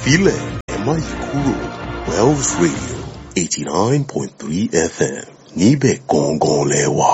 filẹ̀ ẹ má yí kúrò Wells Radio eighty nine point three FM níbẹ̀ gangan lẹ wà.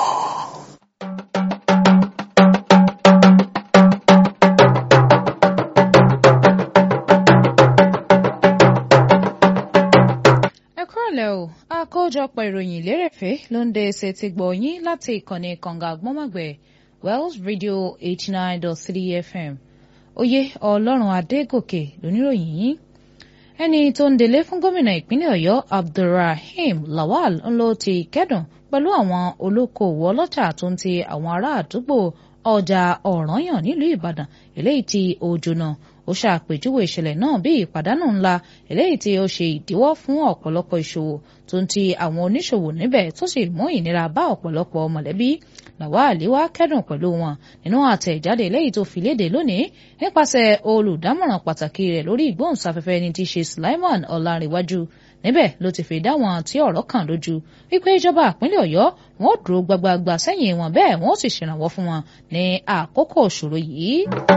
ẹ kúrọ̀lẹ́ o àkójọpọ̀ ìròyìn lérèfé ló ń dé ṣe ti gbọ̀ yín láti ìkànnì kànga àgbọ́mọ̀gbẹ̀ Wells Radio eighty nine dot three FM oyè ọlọ́run adégòkè lóníròyìn yín ẹni tó ń délé fún gómìnà ìpínlẹ̀ ọ̀yọ́ abdulrahim lawal ń lọ ti kẹ́dùn pẹ̀lú àwọn olókoòwò ọlọ́jà tó ń ti àwọn ará àdúgbò ọjà ọ̀rànyàn nílùú ìbàdàn eléyìí tí ó jóná ó ṣàpèjúwe ìṣẹ̀lẹ̀ náà bí ìpàdánù ńlá eléyìí tí ó ṣe ìdíwọ́ fún ọ̀pọ̀lọpọ̀ ìṣòwò tó ń ti àwọn oníṣòwò níbẹ̀ tó sì mú ìnira bá ọ̀pọ̀lọpọ̀ mọ̀lẹ́bí lawal wá kẹ́dùn pẹ̀lú wọn nínú àtẹ̀jáde eléyìí tó fi léde lónìí nípasẹ̀ olùdámọ̀ràn pàtàkì rẹ̀ lórí ìgbóhùnsáfẹ́fẹ́ ẹni tí í ṣe Sulaiman Ọlárìnwájú níbẹ̀ ló ti fi dá wọn tí ọ̀rọ̀ kàn lójú wípé ìjọba ìpínlẹ̀ Ọ̀yọ́ wọn ò dúró gbagbagba sẹ́yìn wọn bẹ́ẹ̀ wọn ó sì ṣèrànwọ́ fún wọn ní àkókò ìṣòro yìí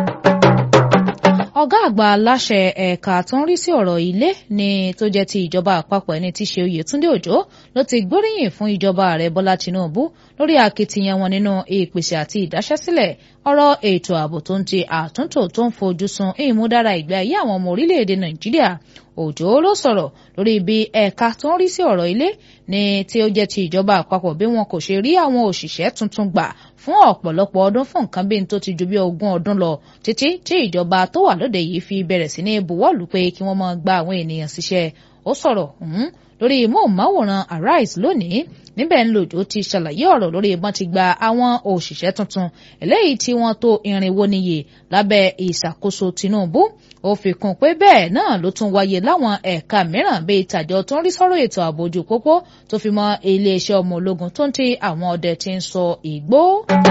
ọ̀gá àgbà aláṣẹ ẹ̀ka tó ń rí sí ọ̀rọ̀ ilé ní tó jẹ́ ti ìjọba àpapọ̀ ẹni tí í ṣe Oyètúndé Òjó ló ti gbóríyìn fún ìjọba ààrẹ Bọ́lá Tinubu lórí akitiyan wọn nínú ìpèsè àti ìdáṣẹ́sílẹ̀ ọ̀rọ̀ ètò ààbò tó ń ti àtúntò tó ń fojú sun ìmúdára ìgbé ayé àwọn ọmọ orílẹ̀-èdè Nàìjíríà Òjó ló sọ̀rọ̀ lórí bí ẹ̀ka tó ń rí sí ọ̀rọ̀ ilé ní tí ó jẹ́ ti ìjọba àpapọ̀ bí wọn kò ṣe rí àwọn òṣìṣẹ́ tuntun gbà fún ọ̀pọ̀lọpọ̀ ọdún fún nǹkan bí n tó ti ju bí ogún ọdún lọ títí tí ìjọba tó wà lóde yìí fi bẹ̀rẹ̀ sí ní buwọ́lù pé kí wọ́n máa gba àwọn ènìyàn síṣẹ́ ó sọ̀rọ̀ lórí móhùnmáwòrán Arise lónìí níbẹ̀ ń lòjó ti ṣàlàyé ọ̀rọ̀ lórí ìbọn ti gba àwọn òṣìṣẹ́ tuntun eléyìí tí wọ́n tó irinwó níye lábẹ́ ìṣàkóso Tinubu ó fi kún pé bẹ́ẹ̀ náà ló tún wáyé láwọn ẹ̀ka mìíràn bíi tàjọ tó ń rí sọ́rọ̀ ètò ààbò ojú pópó tó fi mọ́ iléeṣẹ́ ọmọ ológun tó ń ti àwọn ọdẹ tí ń sọ ìgbó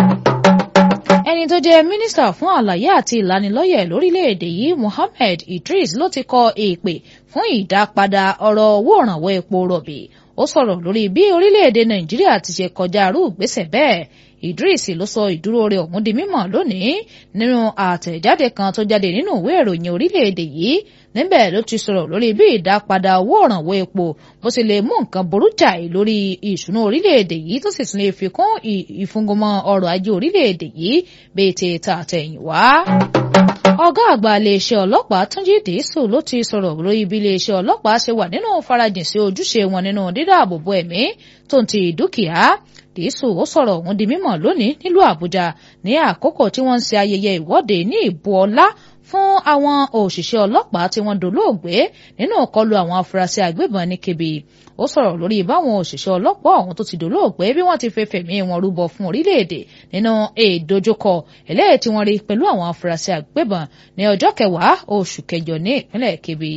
ẹni tó jẹ́ mínísítà fún àlàyé àti ìlanilọ́yẹ̀ lórílẹ̀‐èdè yìí Mohammed Idris ló ti kọ èpè fún ìdápadà ọ̀rọ̀ owó ìrànwọ́ epo rọ̀bì ó sọ̀rọ̀ lórí bí orílẹ̀‐èdè Nàìjíríà ti ṣe kọjá arú ìgbésẹ̀ bẹ́ẹ̀ Idris ló sọ ìdúró rẹ̀ ọ̀hún di mímọ̀ lónìí nínú àtẹ̀jáde kan tó jáde nínú ìwé ìròyìn orílẹ̀‐èdè yìí níbẹ̀ ló ti sọ̀rọ̀ lórí bí ìdápadà owó ìrànwọ́ epo bó ṣe lè mú nǹkan burú jáì lórí ìṣúná orílẹ̀-èdè yìí tó sì tún lè fi kún ìfúngọmọ ọrọ̀ ajé orílẹ̀-èdè yìí bíi ti ta àtẹ̀yìn wá. ọ̀gá àgbà iléeṣẹ́ ọlọ́pàá Túnjí Dìísù ló ti sọ̀rọ̀ lórí bí iléeṣẹ́ ọlọ́pàá ṣe wà nínú farajìn sí ojúṣe wọn nínú dídáàbòbò ẹ̀mí tó ń ti dúkìá Dìísù ó sọ̀rọ̀ ọ̀hún di mímọ̀ lónìí nílùú Àbújá ní àkókò tí wọ́n ń ṣe ayẹyẹ ìwọ́de ní ìbú ọlá fún àwọn òṣìṣẹ́ ọlọ́pàá tí wọ́n dolóògbé nínú ìkọlù àwọn afurasí agbébọn ní Kebbi ó sọ̀rọ̀ lórí báwọn òṣìṣẹ́ ọlọ́pàá ọ̀hún tó ti dolóògbé bí wọ́n ti fẹ́ fẹ̀mí wọn rúbọ fún orílẹ̀-èdè nínú ìdojúkọ eléyìí tí wọ́n rí pẹ̀lú àwọn afurasí agbébọn ní ọjọ́ kẹwàá oṣù kẹjọ ní ìpínlẹ̀ Kebbi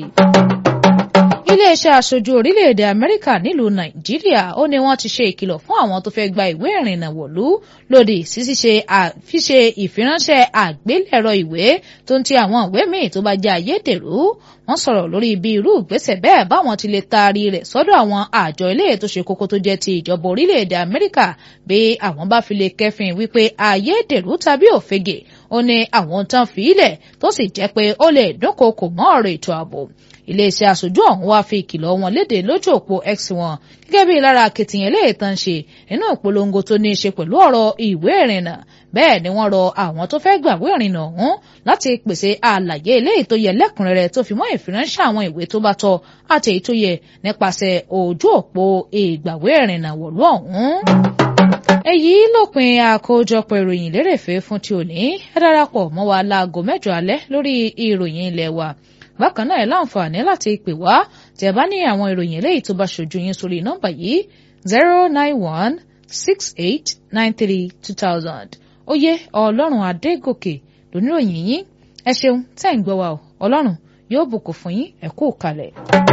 iléeṣẹ́ aṣojú orílẹ̀-èdè amẹ́ríkà nílùú nàìjíríà ó ní wọ́n ti ṣe ìkìlọ̀ fún àwọn tó fẹ́ gba ìwé ìrìnnà wọ̀lú lòdì sí ṣíṣe ìfiránṣẹ́ àgbélẹ̀rọ ìwé tó ń ti àwọn ìwé míì tó bá jẹ́ ayédèrú wọ́n sọ̀rọ̀ lórí bí irú ìgbésẹ̀ bẹ́ẹ̀ báwọn ti lè taari rẹ̀ sọ́dọ̀ àwọn àjọ ilé tó ṣe kókó tó jẹ́ ti ìjọba orílẹ̀-èdè amẹ́ríkà bí àwọn bá fi lè kẹ́fìn wípé ayédèrú tàbí òfegè ó ní àwọn tán fi ilẹ̀ tó sì jẹ́ pé ó lè dúnkokò mọ́ ọ̀rọ̀ ètò ààbò iléeṣẹ́ aṣojú ọ̀hún wá fi ìkìlọ̀ wọn léde lójú òpó x wọn gẹ́gẹ́ bí lára akitiyan eléyìí tán ṣe nínú ìpolongo tó ní í ṣe pẹ̀lú ọ̀rọ̀ ìwé ìrìnnà bẹ́ẹ̀ ni wọ́n rọ àwọn tó fẹ́ gbàwé ìrìnnà ọ̀hún láti pèsè àlàyé eléyìí tó yẹ lẹ́kùnrẹ́rẹ́ tó fi mọ́ ìfiránṣẹ́ àwọn ìwé tó bá tọ́ àti èyí tó yẹ nípasẹ̀ ojú òpó ìgbàwé ìrìnnà wọ̀lú ọ̀hún èyí lópin àkójọpọ̀ ìròyìn lérèfé fún ti òní ẹ darapọ̀ mọ́ wa láago mẹ́jọ alẹ́ lórí ìròyìn ilé wa bákan náà ẹ láǹfààní láti pè wá tí ẹ bá ní àwọn ìròyìn eléyìí tó bá ṣojú yín sórí nọ́mbà yìí zero nine one six eight nine three two thousand oyè ọlọ́run adégòkè lóníròyìn yín ẹ ṣeun tẹ́ ń gbọ́ wa o ọlọ́run yóò bùkún fún yín ẹ kú kalẹ̀.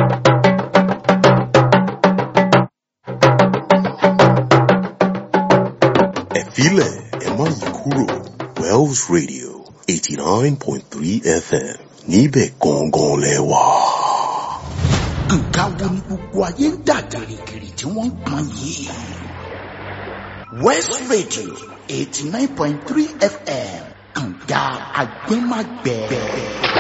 ẹ filẹ̀ ẹ má yí kúrò Wells Radio eighty nine point three FM níbẹ̀ gangan lẹ wà. nǹkan wo ni gbogbo ayé ń dà gìrìgìrì tí wọ́n ń pọn yìí. West Radio eighty nine point three FM kànga agbẹ́magbẹ́.